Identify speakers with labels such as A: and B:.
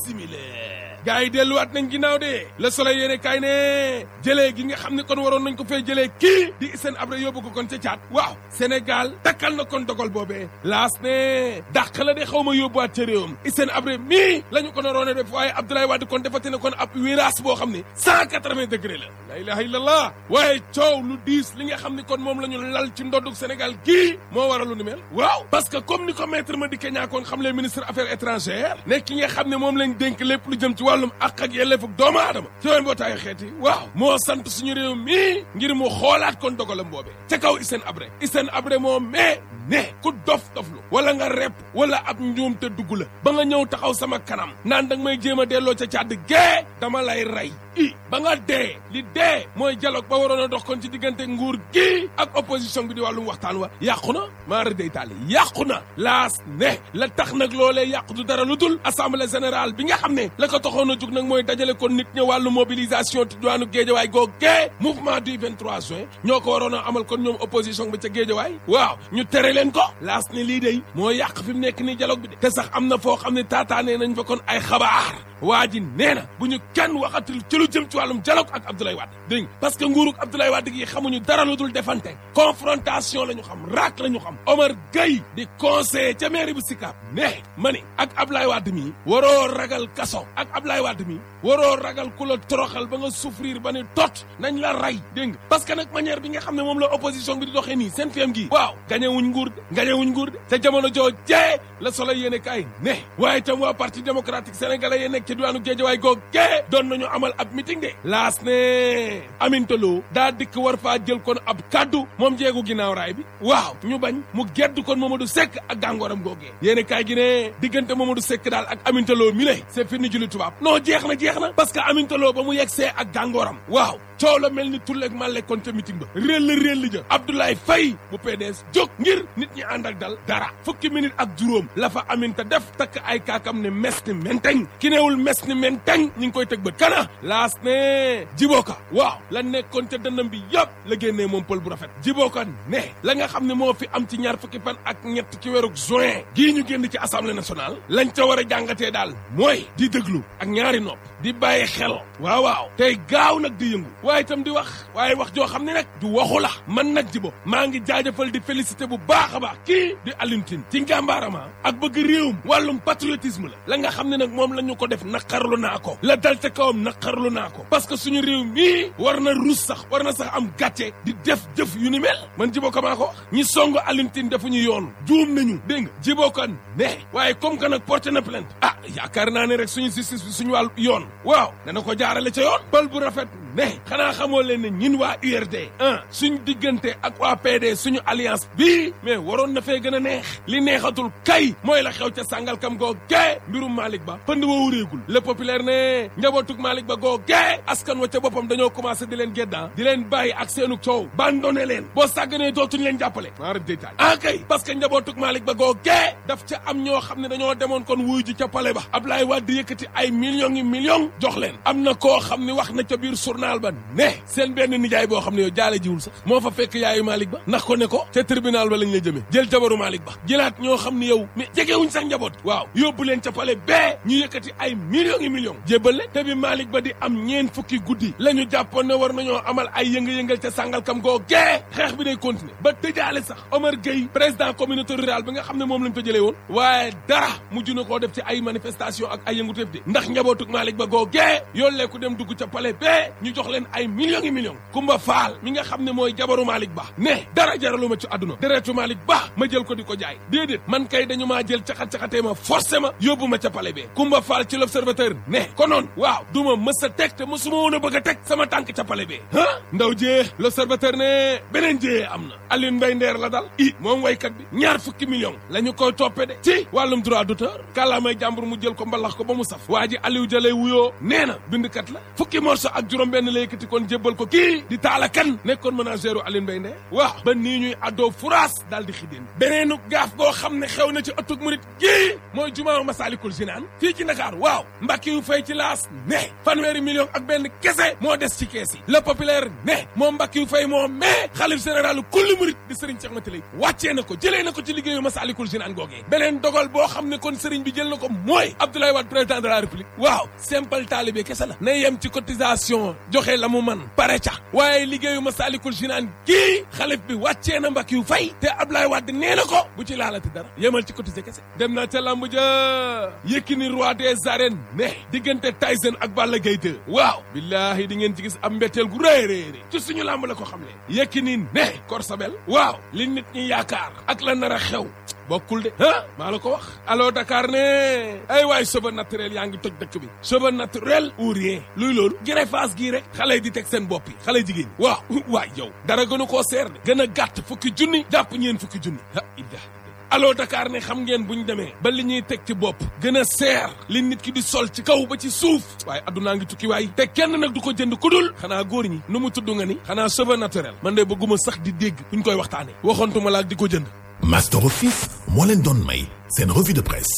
A: simile gars yi delluwaat nañ ginnaaw de le soleil yéene kaay ne jëlee gi nga xam ne kon waroon nañ ko fee jëlee kii di Hissène Habré yóbbu ko kon ca caat waaw Sénégal takkal na kon dogal boobee laas ne dàq la de xaw ma yóbbuwaat ca réewam Hissène Habré mii la ñu ko naroon a def waaye Abdoulaye Wade kon defati na kon ab virage boo xam ne cent quatre-vingts degré la la ilaha illallah waaye coow lu diis li nga xam ne kon moom la ñu lal ci ndoddug Sénégal gii moo waral lu ni mel waaw parce que comme ni ko maître Madické Niang kon xam le ministre affaires étrangères nekk ki nga xam ne moom lañ dénk lépp lu jëm ci wàllum ak ak yelleefug doomu aadama ci woon mbootaayu xeet yi waaw moo sant suñu réew mii ngir mu xoolaat kon dogalam boobee ca kaw Hissène Habré Hissène Habré moo mais ne ku dof doflu wala nga rep wala ab njuum te dugg la ba nga ñëw taxaw sama kanam naan danga may jéem a delloo ca càdd gee dama lay rey i ba nga dee li dee mooy dialogue ba waroon a dox kon ci diggante nguur gi ak opposition bi di wàllum waxtaan wa yàqu na maara day taali yàqu na laas ne la tax nag loolee yàqu du dara lu dul assemblée générale bi nga xam ne la ko taxoon a jug nag mooy dajale kon nit ña wàllu mobilisation ti diwaanu géejawaay googee mouvement du 23 juin ñoo ko waroon a amal kon ñoom opposition bi ca géejawaay waaw ñu tere leen ko laas ne lii day moo yàq fi mu nekk nii dialogue bi de te sax am na foo xam ne taataanee nañ fa kon ay xabaar waa ji nee na bu ñu kenn waxatul ci lu jëm ci wàllum dialogue ak Abdoulaye Wade dégg nga parce que nguurug Abdoulaye Wade gi xamuñu dara lu dul defante confrontation la ñu xam raak la ñu xam Omar Gueye di conseiller ca mairie bu Sicap ne ma ni ak Abdoulaye Wade mi waroo ragal kaso ak Abdoulaye Wade mi waroo ragal ku la toroxal ba nga souffrir ba ne tot nañ la ray dégg nga parce que nag manière bi nga xam ne moom la opposition bi di doxee nii seen fiem gi waaw gañewuñ nguur de gañewuñ nguur de te jamono joo jee la solo yéene kaay ne waaye itam waa parti démocratique sénégalais yee nekk ci diwaanu Géejawaay googu gee doon nañu amal ab meeting de laas ne amintaloo daa dikk war faa jël kon ab kaddu moom jeegu ginnaaw raay bi waaw ñu bañ mu gedd kon Mamadou Seck ak gàngooram googee yéene kaay gi ne diggante Mamadou Seck daal ak amintaloo mi le c'est fini julli tubaab non jeex na jeex na parce que amintaloo ba mu yegsee ak gàngooram waaw coow la mel ni tulleeg màlle kon ca meeting ba réll réll ja Abdoulaye Faye bu PDS jóg ngir nit ñi ànd ak dal dara fukki minute ak juróom la fa aminta def takk ay kaakam ne mes ni menteñ ki neewul mes ni menteñ ñi ngi koy tëg bët kana laas ne jibooka waaw la nekkoon ca dënnam bi yëpp la génnee moom pël bu rafet jibooka ne la nga xam ne moo fi am ci ñaar fukki fan ak ñett ci weeru juin gii ñu génn ci assemblée nationale lañ ca war a jàngatee daal mooy di déglu ak ñaari nopp di bàyyi xel waaw waaw tey gaaw nag di yëngu waaye itam di wax waaye wax joo xam ne nag du waxu la man nag jibo maa ngi jaajëfal di félicité bu baax a baax kii di Alioune Tine ci njàmbaarama ak bëgg réewum wàllum patriotisme la la nga xam ne nag moom la ñu ko def naqarlu naa ko la dal ca kawam naqarlu naa ko parce que suñu réew mii war na rus sax war na sax am gàcce di def jëf yu ni mel man jibo ko maa ko wax ñi song Alioune Tine defuñu yoon juum nañu dégg nga jibo ko ne waaye comme que nag porté na plainte ah yaakaar naa ne rek suñu justice bi suñu wàll yoon waaw dana ko jaarale ca yoon pël bu rafet ne xanaa xamoo leen ne ñin waa URD ah suñ diggante ak waa PD suñu alliance bii mais waroon na fee gën a neex li neexatul kay mooy la xew ca sàngal kam goo gee mbirum Malick Ba pënd wa wuréegul le populaire ne njabootug Malick Ba goo gee askan wa ca boppam dañoo commencé di leen geddaa di leen bàyyi ak seenu coow bandone leen boo sàgganee dootuñ leen jàppale maarab détail ah kay parce que njabootug Malick Ba goo gee daf ca am ñoo xam ne dañoo demoon kon wuyu ji ca pale ba Ablaye Wade yëkkati ay millions yi millions jox leen am na koo xam ne wax na ca biir journal ba ne seen benn nijaay boo xam ne yow jaale jiwul sax moo fa fekk yaayu Malick Ba ndax ko ne ko ca tribunal ba lañ la jëmee jël jabaru Malick Ba jëlaat ñoo xam ne yow mais jegewuñ sax njaboot waaw yóbbu leen ca pale bee ñu yëkkati ay millions yi millions jébbal leen te bi Malick Ba di am ñeen fukki guddi la ñu jàppoon ne war nañoo amal ay yënga-yëngal ca sàngal kam goo gee xeex bi day continuer ba tëjaale sax Omar Gueye président communauté rurale bi nga xam ne moom lañ fa jëlee woon waaye dara mujj na koo def ci ay manifestation ak ay yënguteef de ndax njabootug Malick Ba goo gee yollee ku dem dugg ca pale bee ñu jox leen ay millions yi millions Kumba Faal mi nga xam ne mooy jabaru Malick Ba ne dara jaraluma ci àdduna deretu Malick Ba ma jël ko di ko jaay déedéet man kay dañu maa jël caxat-caxatee ma forcé ma yóbbu ma ca pale bee Kumba Faal ci l'observateur ne konoon waaw du ma mës a teg te mësuma woon a bëgg a teg sama tànk ca pale bee ah ndaw jee l'observateur ne beneen jee am na Alioune Mbaye Ndeer la dal i moom waykat bi ñaar fukki millions la ñu koy toppee de ci wàllum droit d'auteur kàllaamay jàmbur mu jël ko mbalax ko ba mu saf waa ji Aliou Jalay wuyoo nee na bindkat la fukki morceau ak juróom benn la yëkkati kon jébbal ko kii di taala kan nekkoon ménagèru Aline Mbaye Nder waaw ba nii ñuy addoo furaas daal di xideen beneenu gaaf goo xam ne xew na ci ëttug murit kii mooy jumaa Masalikul Jinaan fii ci Dakar waaw mbakki yu fay ci laas ne fanweeri million ak benn kese moo des ci kees yi le populaire ne moom mbakki yu fay moo mais xalif général kulli murit di Serigne Cheikh Matalay wàccee na ko jëlee na ko ci liggéeyu Masalikul Jinaan googee beneen dogal boo xam ne kon Serigne bi jël na ko mooy Abdoulaye Wade président de la République waaw simple taalibe kese la na yem ci cotisation joxe la mu man pare ca waaye liggéeyu Masalikul Jinaan kii xalif bi wàccee na mbakki yu fay te Abdoulaye Wade nee na ko bu ci laalati dara yemal ci cotisé kese dem na ca lamb ja Yékini roi des arènes ne diggante Tyson ak Balla Gaye 2 waaw billaahi di ngeen ci gis am mbetteel gu rëy rëy ci suñu lamb la ko xam le Yékini ne Korsabel waaw li nit ñi yaakaar ak la nar a xew bokkul de ah maa la ko wax allo Dakar ne ay waay cheveux naturel yaa ngi toj dëkk bi cheveux naturel ou rien luy loolu greffage gii rek xale yi di teg seen bopp yi xale jigéen ñi waaw waay yow dara gënu koo seer de gën a gàtt fukki junni jàpp ñeen fukki junni ah idda allo Dakar ne xam ngeen buñ demee ba li ñuy teg ci bopp gën a seer li nit ki di sol ci kaw ba ci suuf waaye addunaa ngi tukki waay te kenn nag du ko jënd ku dul xanaa góor ñi nu mu tudd nga ni xanaa cheveux naturel man de bëgguma sax di dégg buñ koy waxtaane waxoontuma laak di ko jënd
B: Master Office moo leen doon may seen revue de presse